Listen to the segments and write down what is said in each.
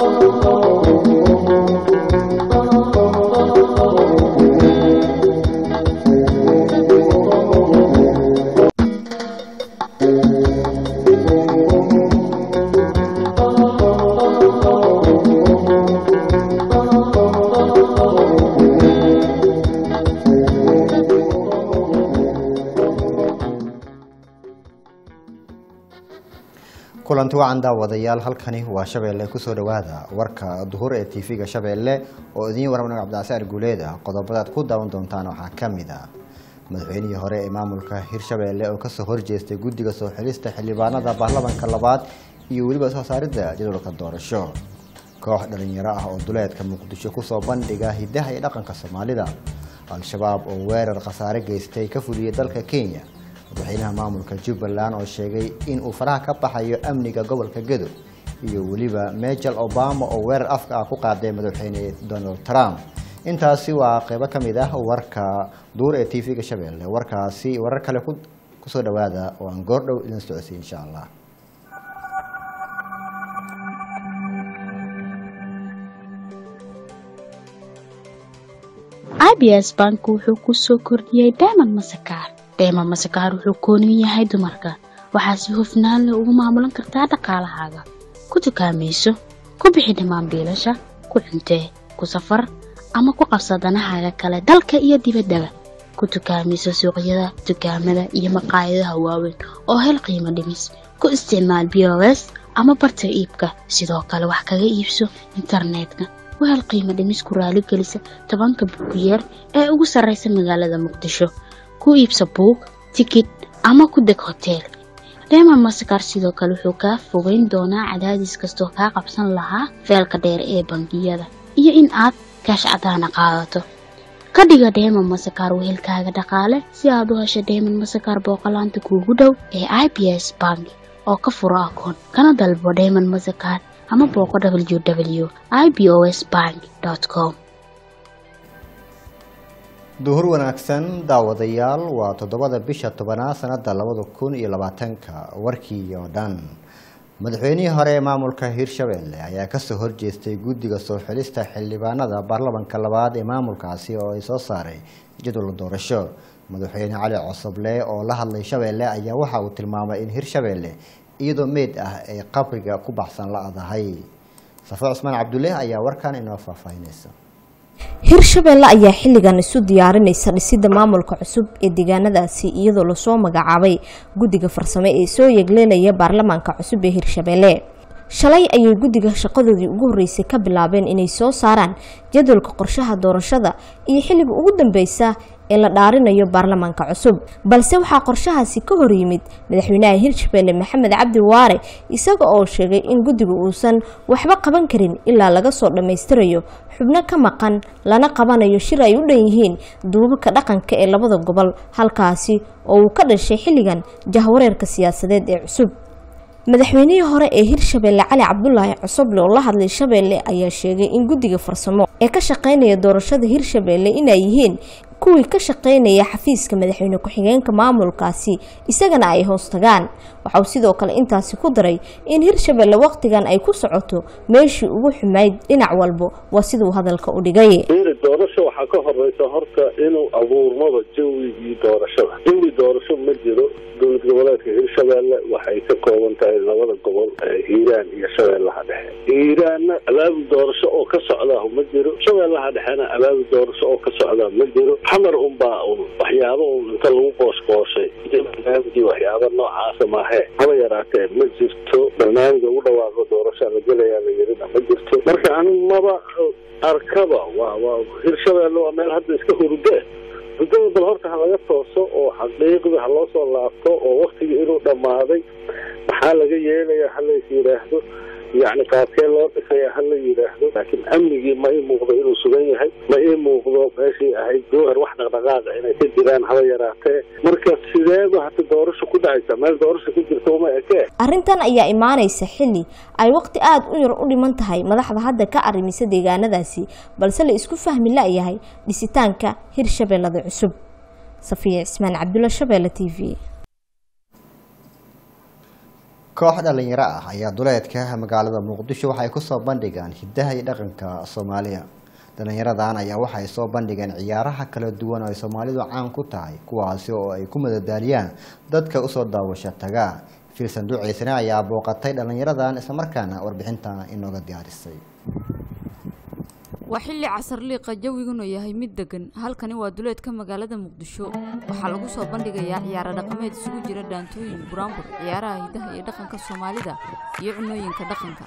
kulanti wacan daawadayaal halkani waa shabeelle kusoo dhowaada warka duhur ee tv-ga shabeelle oo idiin warmanaga cabdicasaar guuleeda qodobadaad ku daawan doontaan waxaa ka mid a madaxweynihii hore ee maamulka hirshabeelle oo kasoo horjeestay guddiga soo xilista xildhibaanada baarlamanka labaad iyo weliba soo saaridda jadwalka doorasho koox dhalinyaro ah oo duleedka muqdisho kusoo bandhiga hidaha iyo dhaqanka soomaalida al-shabaab oo weerar khasaare geystay ka fuliyay dalka kenya madaxweynaha maamulka jubbaland oo sheegay in uu faraha ka baxayo amniga gobolka gedo iyo weliba michel obama oo weerar afka ah ku qaaday madaxweyne donald trump intaasi waa qeybo ka mid ah warka duur ee tv-ga shabeelle warkaasi warar kale kusoo dhawaada oo aan goordhow idin socodsiy insha allah abs bank wuxuu ku soo kordhiyey diamond masakaar diamond masakaar wuxuu kooniyu yahay dumarka waxaa si hufnaan leh ugu maamulan kartaa dhaqaalahaaga ku dukaamayso ku bixi dhammaan biilasha ku cuntee ku safar ama ku qabsa danahaaga kale dalka iyo dibaddaba ku dukaamayso suuqyada dukaamada iyo maqaayadaha waaweyn oo hel qiimo dhimis ku isticmaal b o s ama barta iibka sidoo kale wax kaga iibso internetka wahel qiimo dhimis ku raaligelisa tobanka buugiyeer ee ugu sarraysa magaalada muqdisho ku iibsa buug tikid ama ku deg hoteel reema masakar sidoo kale wuxuu kaa fogeyn doonaa cadaadis kastoo kaa qabsan lahaa feelka dheer ee bangiyada iyo in aad kaash cadaana qaadato ka dhiga dheeman masakar wehelkaaga dhaqaale si aad u hesho dheeman masakar booqolaanta kuugu dhow ee i b s bank oo ka furo akoon kana dalbo dheeman masakar ama booqo w w i b o s bank com duhur wanaagsan daawadayaal waa toddobada bisha tobanaad sanada labada kun iyo labaatanka warkii oo dhan madaxweynihii hore ee maamulka hirshabeelle ayaa kasoo horjeestay guddiga soo xilista xildhibaanada baarlamanka labaad ee maamulkaasi oo ay soo saaray jadwal doorasho madaxweyne cali cosoble oo la hadlay shabeelle ayaa waxa uu tilmaamay in hirshabeelle iyadoo meyd ah ay qabriga ku baxsan la-dahay safo cusmaan cabdulle ayaa warkan inoo faahfaahinaysa hirshabeelle ayaa xilligan isu diyaarinaysa dhisidda maamulka cusub ee deegaanadaasi iyadoo lasoo magacaabay guddiga farsame ee soo yegleelaya baarlamaanka cusub ee hirshabeelle shalay ayay guddiga shaqadoodii ugu horreysay ka bilaabeen inay soo saaraan jadwalka qorshaha doorashada iyo xilliga ugu dambeysa ee la dhaarinayo baarlamaanka cusub balse waxaa qorshahaasi ka hor yimid madaxweynaha hirshabeelle maxamed cabdi waare isaga oo sheegay in guddiga uusan waxba qaban karin ilaa laga soo dhammaystirayo xubno ka maqan lana qabanayo shir ay u dhan yihiin duubabka dhaqanka ee labada gobol halkaasi oo uu ka dhashay xilligan jahwareerka siyaasadeed ee cusub madaxweynihii hore ee hirshabeelle cali cabdulaahi cosoble oo la hadlay shabeelle ayaa sheegay in guddiga farsamo ee ka shaqeynaya doorashada hirshabeelle inay yihiin kuwii ka shaqeynaya xafiiska madaxweyne ku-xigeenka maamulkaasi isagana ay hoos tagaan waxauu sidoo kale intaasi ku daray in hirshabeelle wakhtigan ay ku socoto meeshii ugu xumayd dhinac walbo waa siduu hadalka u dhigay doorasho waxaa ka horeysa horta inuu abuurmaba jawigii doorashada jawi doorasho ma jiro dowlad goboleedka hirshabeelle waxay ka kooban tahay labada gobol hiiraan iyo shabeellaha dhexe hiiraanna abaabul doorasho oo ka socdaa ma jiro shabeellaha dhexena abaabul doorasho oo ka socdaa ma jiro xamar unbaa un waxyaaba un inta lagu qoosqooshay barnaamijii waxyaaba noocaasa maahee haba yaraatee ma jirto barnaamij ugu dhawaaqo doorashaa la gelayaa la yirina ma jirto marka ani maba arkaba waa waa hirshabeelle waa meel hadda iska hurudee hurdada bal horta ha laga tooso oo xaqiiqda ha loo soo laabto oo waktigii inuu dhammaaday maxaa laga yeelaya halays yidhaahdo yacni qaabkee loo dhisaya hala yidhaahdo laakiin amnigii ma ii muuqdo inuu sugan yahay ma ii muuqdo meeshii ahayd jowhar wax dhaqdhaqaaqa inay ka jiraan haba yaraatee marka sideeba hata doorasho ku dhacaysa meel doorasho ku jirta uma ekee arrintan ayaa imaanaysa xilli ay waqti aada u yar u dhiman tahay madaxda hadda ka arrimisa deegaanadaasi balse la isku fahmi la-yahay dhisitaanka hirshabeellada cusub safiya cismaan cabdulla shabeelle t v koox dhalinyaro ah ayaa duleedka magaalada muqdisho waxay kusoo bandhigaan hidaha iyo dhaqanka soomaaliya dhalinyaradan ayaa waxay soo bandhigeen ciyaaraha kala duwan oo ay soomaalidu caan ku tahay kuwaasi oo ay ku madadaaliyaan dadka usoo daawasho taga filsan duceysane ayaa booqatay dhalinyaradan islamarkaana warbixinta inooga diyaarisay waa xilli casarliiqa jawiguna yahay mid degan halkani waa duleedka magaalada muqdisho waxaa lagu soo bandhigayaa ciyaaro dhaqameed isugu jira dhaantooyin buraanbur ciyaaraha hidaha iyo dhaqanka soomaalida iyo cunooyinka dhaqanka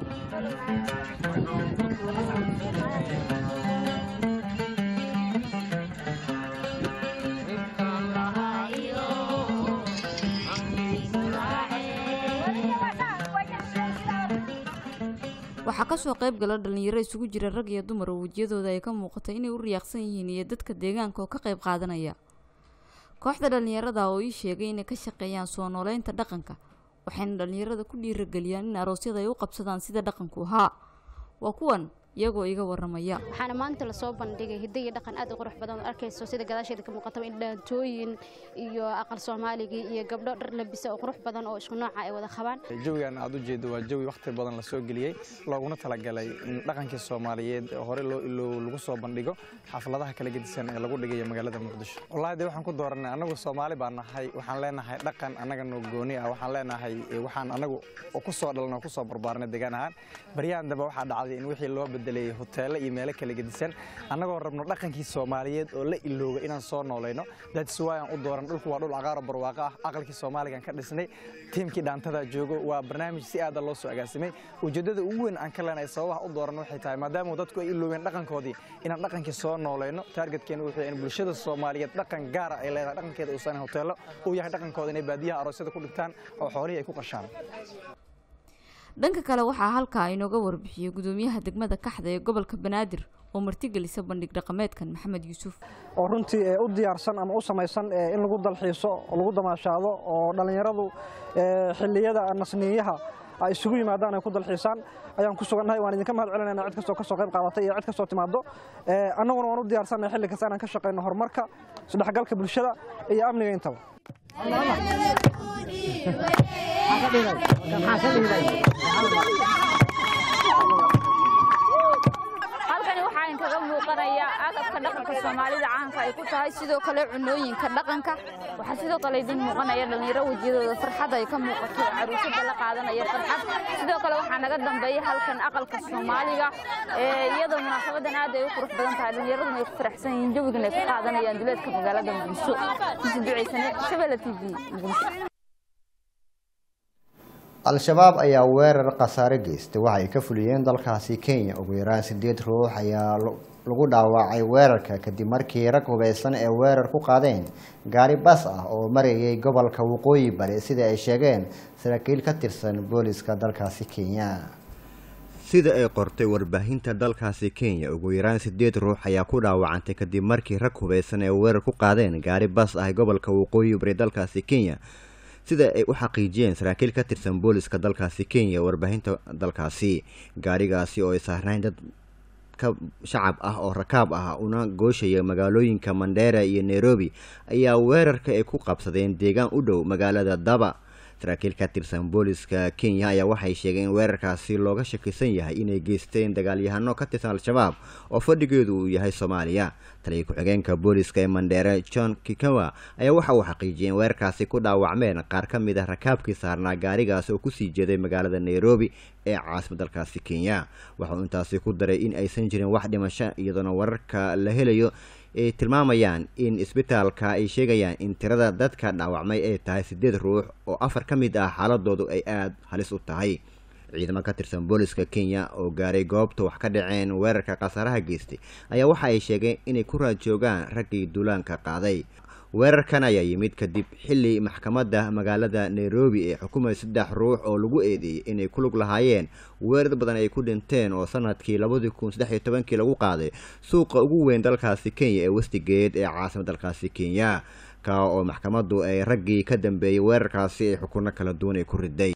waxaa kasoo qayb gala dhalinyaro isugu jira rag iyo dumar oo wejiyadooda ay ka muuqata inay u riyaaqsan yihiin iyo dadka deegaanka oo ka qayb qaadanaya kooxda dhalinyarada oo ii sheegay inay ka shaqeeyaan soo nooleynta dhaqanka waxayna dhalinyarada ku dhiirageliyaan in aroosyada ay u qabsadaan sida dhaqanku ahaa waa kuwan iyagoo iga waramaya waxaana maanta lasoo bandhigay hidda iyo dhaqan aad u qurux badan oo arkayso sida gadaasheeda ka muuqataba in dhaantooyin iyo aqal soomaaligii iyo gabdho dhar labisa oo qurux badan oo isku nooca ay wada qabaan jawigan aad u jeedo waa jawi wakhti badan lasoo geliyey looguna talagalay in dhaqankii soomaaliyeed hore loo iloow lagu soo bandhigo xafladaha kala gedisan ee lagu dhigayo magaalada muqdisho wallahi dee waxaan ku dooranay annagu soomaali baan nahay waxaan leenahay dhaqan annaga noo gooni ah waxaan leenahay waxaan annagu ku soo dhalnay oo ku soo barbaarnay deegaan ahaan baryahan dambe waxaa dhacday in wixii loo bedelay hoteelo iyo meelo kala gedisan annagoo rabno dhaqankii soomaaliyeed oo la ilooga inaan soo noolayno that's why aan u dooran dhulku waa dhul cagaaro barwaaqo ah aqalkii soomaaligan ka dhisnay tiimkii dhaantada joogo waa barnaamij si aada loo soo agaasimay ujeeddada ugu weyn aan ka leenahay sababaha u dooran waxay tahay maadaama dadku ay iloobeen dhaqankoodii inaan dhaqankii soo noolayno taargetkeena wuxuu yahay in bulshada soomaaliyeed dhaqan gaara ay leedahay dhaqankeeda uusan hoteelo uu yahay dhaqankooda inay baadiyaha aroosyada ku dhigtaan oo xoolihii ay ku qashaan dhanka kale waxaa halkaa inooga warbixiyey gudoomiyaha degmada kaxda ee gobolka banaadir oo martigelisa bandhig dhaqameedkan maxamed yuusuf oo runtii ee u diyaarsan ama u samaysan in lagu dalxiiso oo lagu damaashaado oo dhallinyaradu xilliyada nasniyaha ay isugu yimaadaan ay ku dalxiisaan ayaan ku sugannahay waan idinka mahad celinayna cid kastoo kasoo qayb qaadatay iyo cid kastoo timaado annaguna waan u diyaarsannahay xilli kasta inaan ka shaqayno horumarka isdhexgalka bulshada iyo amniga intaba halkani waxaa inkaga muuqanaya agabka dhaqanka soomaalida caanka ay ku tahay sidoo kale cunooyinka dhaqanka waxaa sidoo kale idin muuqanaya dhalinyaro wejiyadooda farxad ay ka muuqato caruusada la qaadanaya farxad sidoo kale waxaa naga dambeeya halkan aqalka soomaaliga iyadoo munaasabadan aad ay u qurux badan tahay dhalinyaraduna ay ku faraxsan yihiin jawigan ay ka qaadanayaan duleedka magaalada muqdisho misi duceysane shabelle t v muqdisho al-shabaab ayaa weerar khasaare geystay waxay ka fuliyeen dalkaasi kenya ugu yaraan sideed ruux ayaa lagu dhaawacay weerarka kadib markii rag hubeysan ee weerar ku qaadeen gaari bas ah oo marayay gobolka waqooyi bari sida ay sheegeen saraakiil ka tirsan booliska dalkaasi kenya sida ay qortay warbaahinta dalkaasi kenya ugu yaraan sideed ruux ayaa ku dhaawacantay kadib markii rag hubeysan ee weerar ku qaadeen gaari bas ah gobolka waqooyi bari dalkaasi kenya sida ay u xaqiijiyeen saraakiil ka tirsan booliska dalkaasi kenya warbaahinta dalkaasi gaarigaasi oo ay saarnayn dad ka shacab ah oo rakaab ah una gooshaya magaalooyinka mandera iyo nairobi ayaa weerarka ay ku qabsadeen deegaan u dhow magaalada daba saraakiil ka tirsan booliska kenya ayaa waxay sheegeen in weerarkaasi looga shakisan yahay inay geysteen dagaalyahano ka tirsan al-shabaab oo fadhigeedu uu yahay soomaaliya taliya ku-xigeenka booliska ee mandheere john kikawa ayaa waxa uu xaqiijiyay in weerarkaasi ku dhaawacmeen qaar ka mid ah rakaabkii saarnaa gaarigaasi oo kusii jeeday magaalada nairobi ee caasimad dalkaasi kenya waxauu intaasi ku daray in aysan jirin wax dhimasho iyadoona wararka la helayo ay tilmaamayaan in isbitaalka ay sheegayaan in tirada dadka dhaawacmay ay tahay siddeed ruux oo afar ka mid ah xaaladoodu ay aada halis u tahay ciidamo ka tirsan booliska kenya oo gaaray goobta wax ka dhaceen weerarka khasaaraha geystay ayaa waxa ay sheegeen inay ku raadjoogaan raggii duulaanka qaaday weerarkan ayaa yimid kadib xilli maxkamadda magaalada nairobi ee xukumay saddex ruux oo lagu eedeeyey inay ku lug lahaayeen weerar badan ay ku dhinteen oo sanadkii labadii kun saddex iyo tobankii lagu qaaday suuqa ugu weyn dalkaasi kenya ee westigate ee caasimad dalkaasi kenya ka oo maxkamaddu ay raggii ka dambeeyey weerarkaasi ay xukuno kala duwan ay ku riday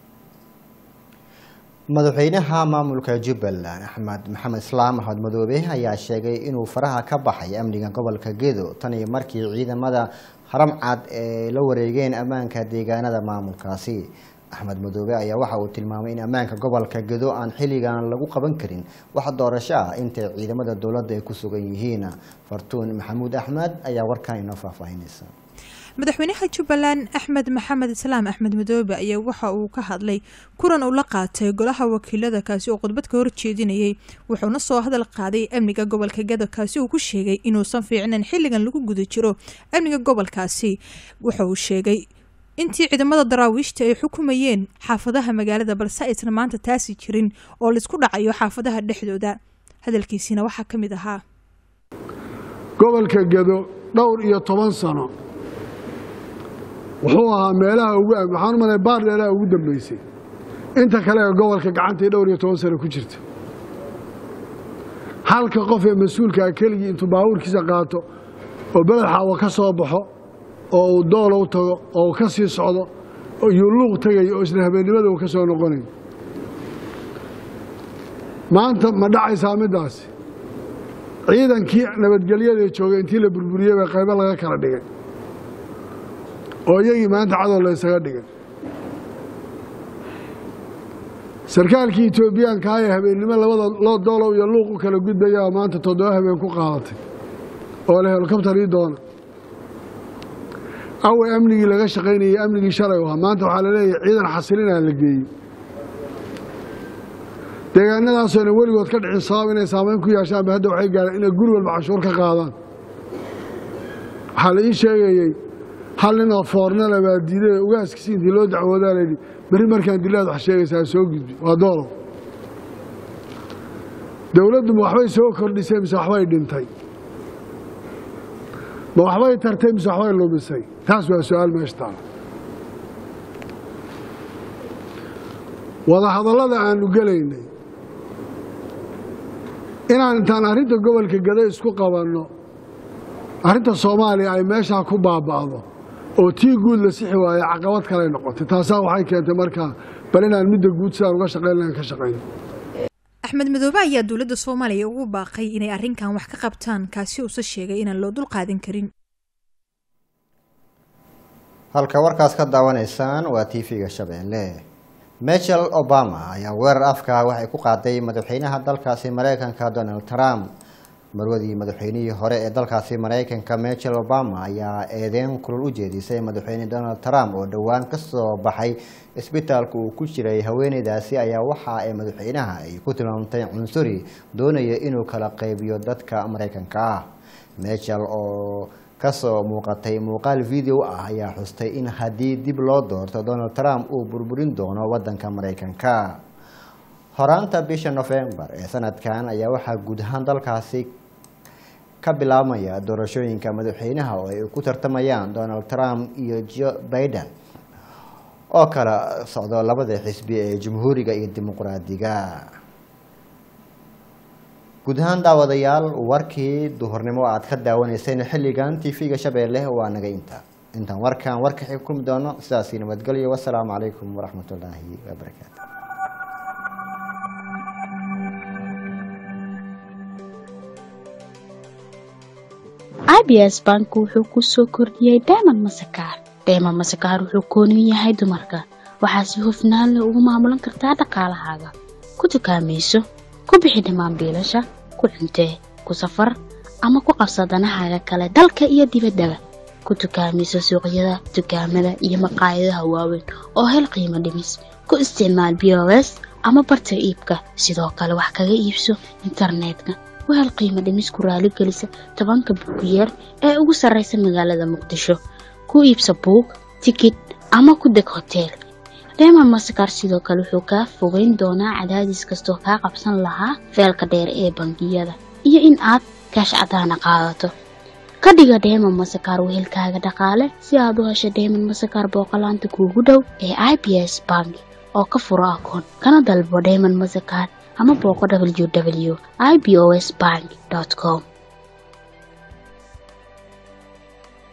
madaxweynaha maamulka jubbaland axmed maxamed islaam axmed madoobe ayaa sheegay inuu faraha ka baxay amniga gobolka gedo tan iyo markii ciidamada haram cad ay la wareegeen ammaanka deegaanada maamulkaasi axmed madoobe ayaa waxa uu tilmaamay in ammaanka gobolka gedo aan xilligan lagu qaban karin wax doorasho ah intay ciidamada dowladda ay ku sugan yihiin fartuun maxamuud axmed ayaa warkan inoo faahfaahinaysa madaxweynaha jubbaland axmed maxamed islaam axmed madoobe ayaa waxa uu ka hadlay kulan uu la qaatay golaha wakiilada kaasi oo khudbad ka horjeedinayay wuxuuna soo hadal qaaday amniga gobolka gado kaasi uu ku sheegay inuusan fiicnayn xilligan lagu guda jiro amniga gobolkaasi wuxa uu sheegay intii ciidamada daraawiishta ay xukumayeen xaafadaha magaalada balse aysan maanta taasi jirin oo laisku dhacayo xaafadaha dhexdooda hadalkiisiina waxaa ka mid ahaa gobolka gedo dhowr iyo toban sano wuxuu ahaa meelaha ugu waxaan u malay baardheelaha ugu dambaysay inta kale ee gobolka gacantii dhowr iyo toban sano ku jirta halka qof ee mas-uulkaa keligii intuu baabuurkiisa qaato oo beled xaawo ka soo baxo oo uu doolow tago oo uu ka sii socdo iyuu luuq tegayo oo isla habeennimada uu ka soo noqonayo maanta ma dhacaysaa middaasi ciidankii nabadgelyada joogay intii la burburiyey baa qaybo laga kala dhigay oo iyagii maanta cadow la ysaga dhigay sarkaalkii etoobiyaanka ee habeennimo labada loo doolow iyo luuq u kala gudbayaa maanta toddoba habeen ku qaadatay oo le helikobtar ii doona awe amnigii laga shaqaynayay amnigii shalay ahaa maanta waxaa la leeyahay ciidan xasilinaa la geeyey deegaanadaasoonan weligood ka dhicin sabab inay saamayn ku yeeshaanba hadda waxay gaareen inay guri walba canshuur ka qaadaan waxaa la ii sheegayey hal nin oo foornala baa diiday oo ugaaskiisi intii loo dacwoodaa layidhi berri markaan dilaad wax sheegaysaa soo gudbi waa doolow dowladdu ma waxbay soo kordhisay mise waxbay dhintay ma waxbay tartay mise waxbay lumisay taas waa su-aal meesha taala wadahadallada aanu gelaynay inaan intaan arrinta gobolka gado isku qabanno arrinta soomaaliya ay meeshaa ku baaba'do oo tii guud la sixi waaye caqabad kaley noqotay taasaa waxay keentay markaa bal inaan midda guud sidaan uga shaqayn lahayn ka shaqayno axmed madoobe ayaa dowladda soomaaliya ugu baaqay inay arrinkan wax ka qabtaan kaasi uuse sheegay inaan loo dul qaadan karin halka warkaas ka daawanaysaan waa t v-ga shabeelle michel obama ayaa weerar afka waxay ku qaaday madaxweynaha dalkaasi mareykanka donald trump marwadii madaxweynihii hore ee dalkaasi mareykanka michel obama ayaa eedeyn kulul u jeedisay madaxweyne donald trump oo dhowaan kasoo baxay isbitaalka uu ku jiray haweeneydaasi ayaa waxa ay madaxweynaha ay ku tilmaamtay cunsuri doonaya inuu kala qeybiyo dadka mareykanka ah michel oo kasoo muuqatay muuqaal video ah ayaa xustay in haddii dib loo doorto donald trump uu burburin doono wadanka mareykanka horaanta bisha novembar ee sanadkan ayaa waxaa guud ahaan dalkaasi ka bilaabmaya doorashooyinka madaxweynaha oo ay ku tartamayaan donald trump iyo joe biden oo kala socdo labada xisbi ee jamhuuriga iyo dimuqraadiga guud ahaan daawadayaal warkii duhurnimo aad ka daawanayseen xilligan t v-ga shabeelle waa naga inta intaan warkan warka xig kulmi doono sidaasi nabadgelyo wasalaamu calaykum waraxmat ullaahi wabarakaatu abs bank wuxuu ku soo kordhiyey diamond masakaar diamond masakaar wuxuu kooniyu yahay dumarka waxaa si hufnaan leh ugu maamulan kartaa dhaqaalahaaga ku dukaamayso ku bixi dhammaan biilasha ku cuntee ku safar ama ku qabsa danahaaga kale dalka iyo dibaddaba ku dukaamayso suuqyada dukaamada iyo maqaayadaha waaweyn oo hel qiimo dhimis ku isticmaal b o s ama barta iibka sidoo kale wax kaga iibso internetka wahel qiimo dhimis ku raaligelisa tobanka buugiyeer ee ugu sarraysa magaalada muqdisho ku iibsa buug tikid ama ku deg hoteel reema masakar sidoo kale wuxuu kaa fogeyn doonaa cadaadis kastoo kaa qabsan lahaa feelka dheer ee bangiyada iyo in aad kaash cadaana qaadato ka dhiga dheeman masakar wehelkaaga dhaqaale si aad u hesho dheeman masakar booqolaanta kuugu dhow ee i b s bank oo ka furo akoon kana dalbo dheeman masakar ama booqo w w i b o s bank com